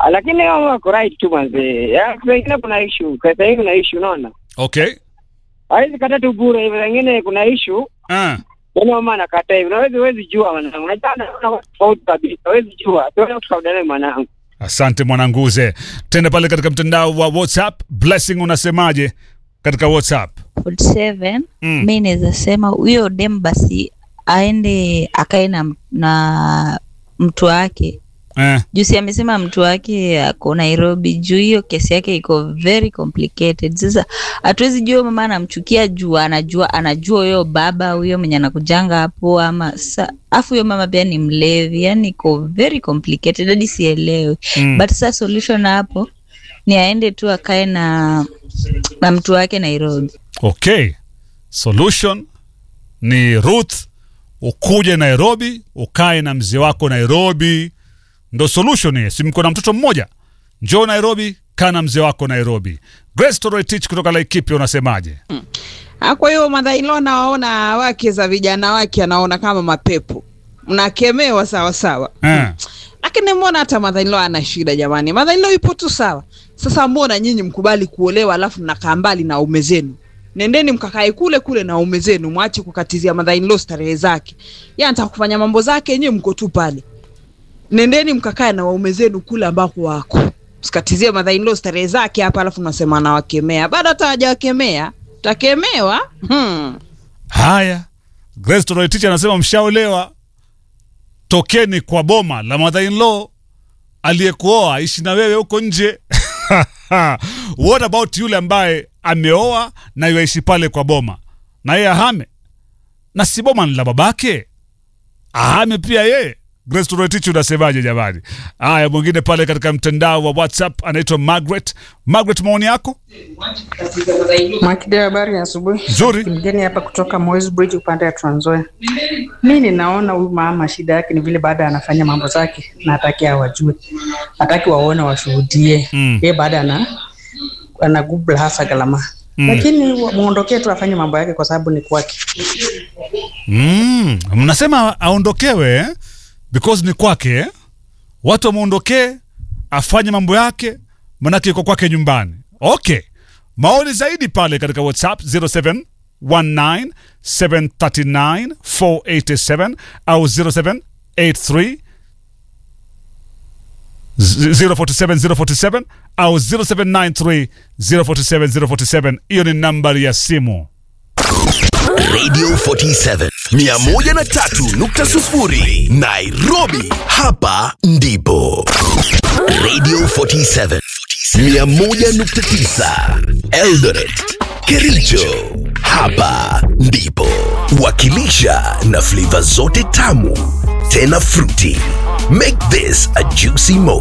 Ah, lakini hao wako right tu manze. Ya pengine kuna issue. Kwa sababu kuna issue unaona. Okay. Haizi kata tu bure hivi pengine kuna issue. Ah. Yaani mama anakata hivi. Unaweza huwezi jua mwanangu. Unajua na tofauti kabisa. Huwezi jua. Sio tukaudae mwanangu. Asante mwananguze. Tende pale katika mtandao wa WhatsApp. Blessing unasemaje katika WhatsApp? 47 Mm. mi naweza sema huyo dem basi aende akae na, na mtu wake Eh. juu si amesema mtu wake ako Nairobi juu hiyo kesi yake iko very complicated. Sasa hatuwezi jua mama anamchukia juu anajua anajua huyo baba huyo mwenye anakujanga hapo ama sa afu huyo mama pia ni mlevi, yani iko very complicated hadi sielewi Mm. but sasa solution hapo ni aende tu akae na na mtu wake Nairobi. Okay. Solution ni Ruth ukuje Nairobi, ukae na mzee wako Nairobi. Ndo solution hiyo. Si mko na mtoto mmoja? Njoo Nairobi, kaa na mzee wako Nairobi. Grace Toroitich kutoka Laikipia unasemaje? Ah, Kwa hiyo madhailo anawaona wake za vijana wake anaona kama mapepo, mnakemewa sawa sawa, Eh. lakini mbona hata madhailo ana shida jamani? Madhailo ipo tu sawa. Sasa mbona nyinyi mkubali kuolewa alafu mnakaa mbali na ume zenu? Nendeni mkakae kule kule na ume zenu, mwache kukatizia madhailo starehe zake. Yeye anataka kufanya mambo zake, nyinyi mko tu pale. Nendeni mkakae na waume zenu kule ambako wako, msikatizie madhailo starehe zake hapa, alafu mnasema anawakemea. Bado hata hajawakemea, takemewa hmm. Haya, Grace Toroitich anasema mshaolewa, tokeni kwa boma la mother in law aliyekuoa ishi na wewe huko nje. What about yule ambaye ameoa na yuaishi pale kwa boma na yeye ahame, na si boma ni la babake, ahame pia yeye. Grace Toroitich unasemaje jamani? Haya, mwingine pale katika mtandao wa WhatsApp anaitwa Margaret. Margaret, maoni yako Makide, habari ya asubuhi. nzuri. Mgeni hapa kutoka Moi's Bridge upande ya Trans Nzoia. Mi ninaona huyu mama shida yake ni vile baada anafanya mambo zake na hataki awajue, hataki waone washuhudie Mm. ye baada ana ana gubla hasa galama Mm. lakini wa- muondokee tu afanye mambo yake kwa sababu ni kwake. Mm, mnasema aondokewe eh? because ni kwake eh? watu wamwondokee afanye mambo yake manake iko kwake nyumbani okay maoni zaidi pale katika whatsapp 0719739487 au 0783 047 047 au 0793 047 047 hiyo ni nambari ya simu Radio 47 103.0 Nairobi, hapa ndipo. Radio 47 101.9 Eldoret, Kericho, hapa ndipo. Wakilisha na flavor zote tamu tena fruity. Make this a juicy moment.